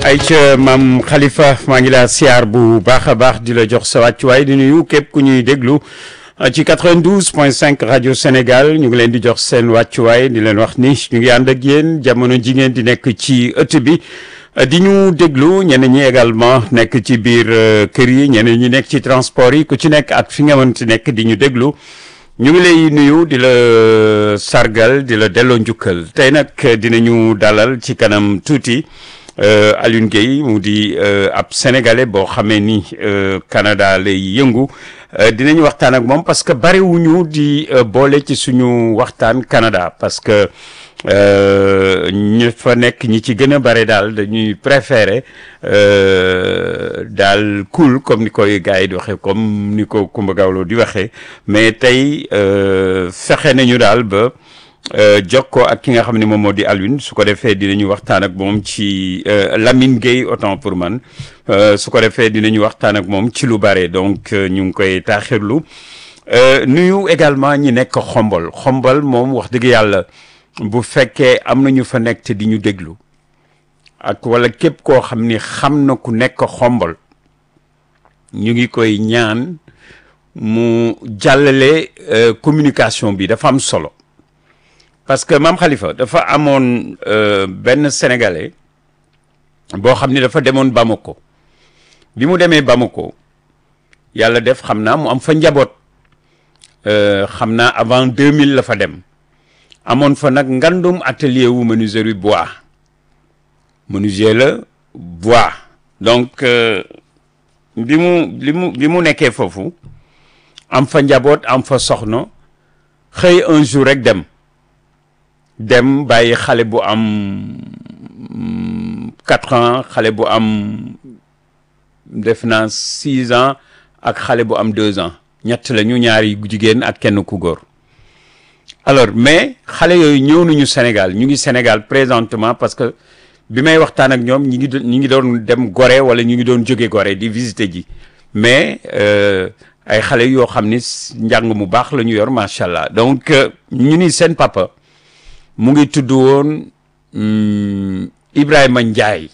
ay ca maam Khalifa maa ngi laa siyaar bu baax a baax di la jox sa wàccuwaay di nuyu képp ku ñuy déglu ci 92 point 5 rajo Sénégal ñu ngi leen di jox seen wàccuwaay di leen wax ni ñu ngi ànd ak yéen jamono ji ngeen di nekk ci ëtt bi di ñu déglu ñeneen ñi également nekk ci biir kër yi ñeneen ñi nekk ci transport yi ku ci nekk ak fi nga mënti nekk di ñu déglu ñu ngi lay nuyu di la sargal di la delloo njukkal tey nag dinañu dalal ci kanam tuuti Alioune Guèye mu di ab sénégalais boo xamee ni Canada lay yëngu dinañu waxtaan ak moom parce que bariwuñu di boole ci suñu waxtaan Canada parce que ñu fa nekk ñi ci gën a bare daal dañuy préférer daal cool comme ni koy gars yi di waxee comme ni ko Kumba Gawlo di waxee mais tey fexe nañu daal ba jokkoo ak ki nga xam ne moom moo di Alioune su ko defee dinañu waxtaan ak moom ci Lamine Gueye autant pour man su ko defee dinañu waxtaan ak moom ci lu bare donc ñu ngi koy taaxirlu nuyu également ñi nekk xombol xombol moom wax dëgg yàlla bu fekkee am na ñu fa nekk te di ñu déglu ak wala képp koo xam ni xam na ku nekk xombol ñu ngi koy ñaan mu jàllale communication bi dafa am solo parce que maam Khalifa dafa amoon benn sénégalais boo xam ni dafa demoon Bamako bi mu demee Bamako yàlla def xam naa mu am fa njaboot xam naa avant 2000 la fa dem amoon fa nag ngandum atelier wu menuiserie bois menuisier la bois donc bi mu li mu bi mu nekkee foofu am fa njaboot am fa soxna xëy un jour rek dem dem bàyyi xale bu am quatre ans xale bu am def naa six ans ak xale bu am deux ans ñett la ñu ñaari jigéen ak kenn ku góor alors mais xale yooyu ñëw nañu Sénégal ñu ngi Sénégal présentement parce que bi may waxtaan ak ñoom ñi ngi ñi ngi doon dem Gorée wala ñu ngi doon jóge Gorée di visiter ji mais ay xale yoo xam ni njàng mu baax la ñu yor macha allah donc ñu ni seen papa mu ngi tudd woon Ibrahima Ndiaye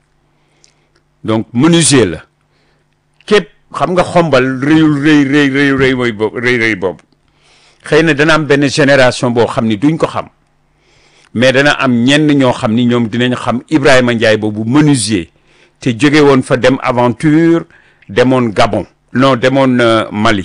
donc menuisier la képp xam nga xombal rëyul rëy rëy rëy rëy mooy boobu rëy rëy boobu xëy na dana am benn génération boo xam ni duñ ko xam mais dana am ñenn ñoo xam ni ñoom dinañ xam Ibrahima Ndiaye boobu menuisier te jóge woon fa dem aventure demoon Gabon non demoon Mali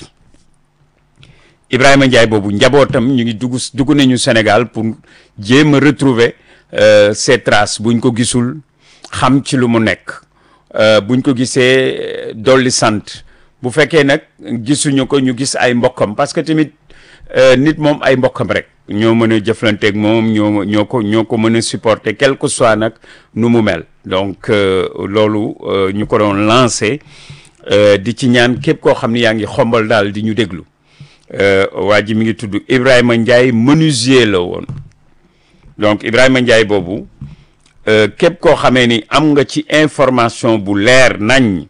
Ibrahima Ndiaye boobu njabootam ñu ngi dugg dugg nañu Sénégal pour jéem a retrouver ces traces buñ ko gisul xam ci lu mu nekk buñ ko gisee dolli sant bu fekkee nag gisuñu ko ñu gis ay mbokkam parce que tamit nit moom ay mbokkam rek ñoo mën a jëflanteeg moom ñoo ñoo ko ñoo ko mën a supporter quel que soit nag nu mu mel donc loolu ñu ko doon lancé di ci ñaan képp koo xam ni yaa ngi xombal daal di ñu déglu waa ji mi ngi tudd Ibrahima Ndiaye menuisier la woon donc Ibrahima Ndiaye boobu képp koo xamee ni am nga ci information bu leer nañ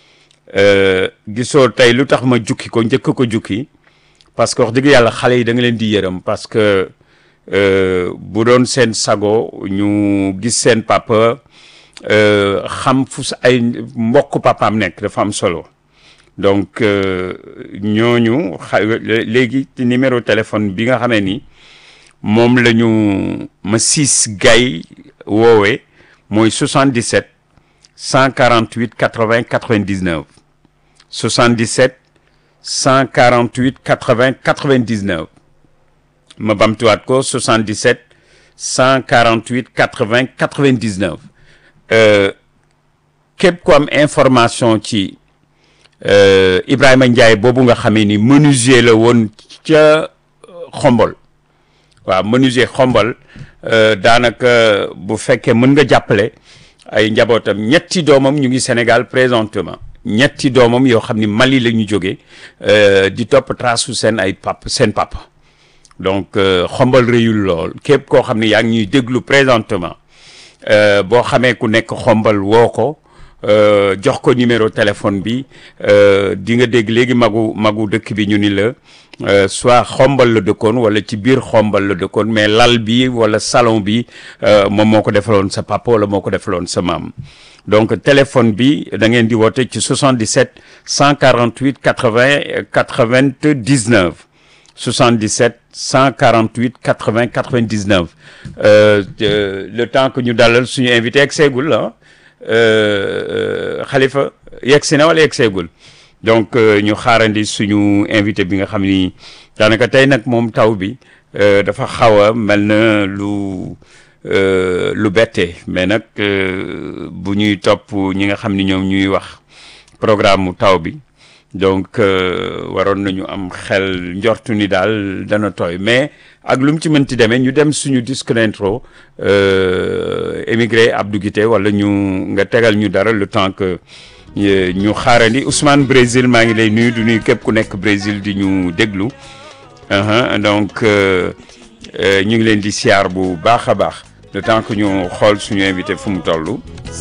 gisoo tey lu tax ma jukki ko njëkk ko jukki parce que wax dëgg yàlla xale yi da nga leen di yërëm parce que bu doon seen sago ñu gis seen papa xam fu ay mbokk papaam nekk dafa am solo donc ñooñu xa léegi ci numéro téléphone bi nga xamee ni moom la ñu ma siis gay woowee mooy 77 148 80 99 77 148 80 99 ma bamtuwaat ko 77 148 80 99 képp ku am information ci Ibrahima Ndiaye boobu nga xamee ni menuisier la woon ca xombol waaw menuisier xombol daanaka bu fekkee mën nga jàppale ay njabootam ñetti doomam ñu ngi Sénégal présentement ñetti doomam yoo xam ni Mali la ñu jógee di topp trasu seen ay pap seen papa donc xombal réyul lool képp koo xam ni yaa ngi ñuy déglu présentement boo xamee ku nekk xombal woo ko jox ko numéro téléphone bi di nga dégg léegi magu magu dëkk bi ñu ni la soit xombal la dëkkoon wala ci biir xombal la dëkkoon mais lal bi wala salon bi moom moo ko defaloon sa papa wala moo ko defaloon sa maam donc téléphone bi da ngeen di woote ci 77 148 80 99 77 148 80 99 le temps que ñu dalal suñu invité yegg seegul ah Khalifa yegg si na wala yegg seegul donc ñu xaarandi suñu invité bi nga xam ni daanaka tey nag moom taw bi dafa xaw a mel na lu lu bette mais nag bu ñuy topp ñi nga xam ni ñoom ñuy wax programme mu taw bi donc waroon nañu am xel njortu ni daal dana tooy mais ak lu mu ci mënti demee ñu dem suñu disque d'intro émigré Abdou Guité wala ñu nga tegal ñu dara le temps que ñu xaarandi Ousmane Brésil maa ngi lay nuyu du nuyu képp ku nekk Brésil di ñu déglu donc ñu ngi leen di siyaar bu baax a baax le temps que ñu xool suñu invité fu mu toll